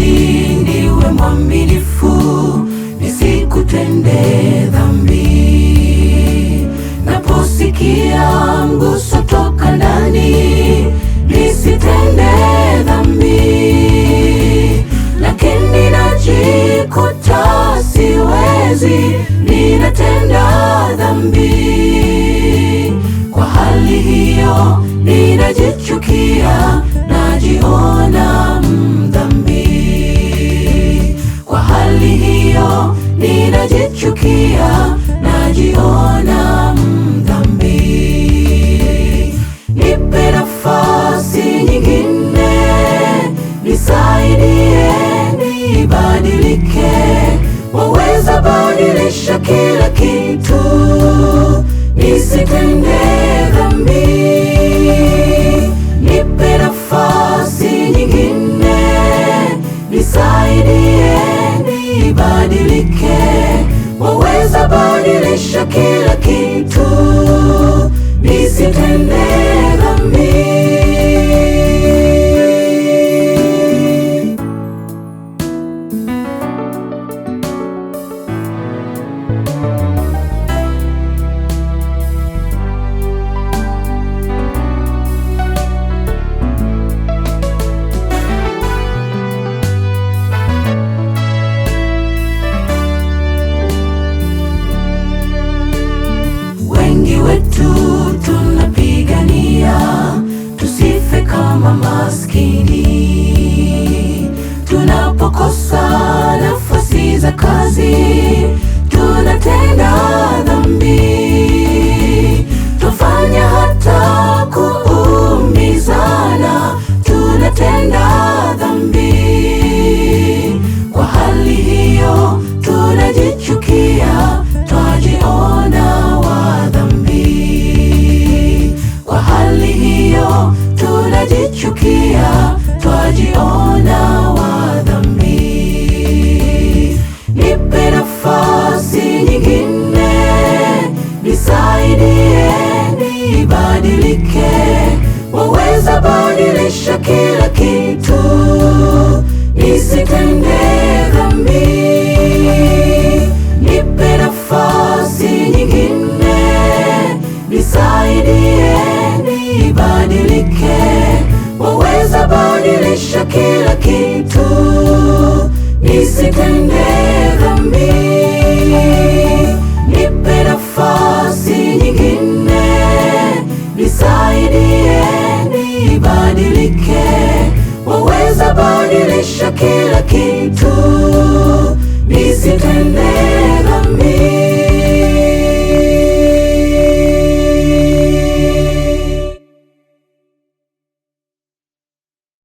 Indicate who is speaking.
Speaker 1: niwe mwaminifu, nisikutende dhambi. Naposikia mguso toka ndani, nisitende dhambi, lakini najikuta siwezi, ninatenda dhambi. Kwa hali hiyo ninajichukia, najiona mdhambi. Kwa hali hiyo ninajichukia, najiona mdhambi. Nipe nafasi nyingine, nisaidie nibadilike. Waweza badilisha kila kitu, nisitende dhambi. Nipe nafasi nyingine, nisaidie nibadilike. Waweza badilisha kila kitu, nisitende dhambi. Wengi wetu tunapigania tusife kama maskini. Tunapokosa nafasi za kazi, tunatenda dhambi, twafanya hata kuumizana, tunatenda dhambi. Kwa hali hiyo tunajichukia, twajiona wa dhambi. Kwa hali hiyo tunajichukia, twajiona wa dhambi. Nipe nafasi nyingine, nisaidie nibadilike. Waweza badilisha kila kitu, nisitende dhambi. Nipe nafasi nyingine, nisaidie nibadilike. Waweza badilisha kila kitu, nisitende dhambi. Nipe nafasi nyingine, nisaidie nibadilike. Waweza badilisha kila kitu, nisitende dhambi.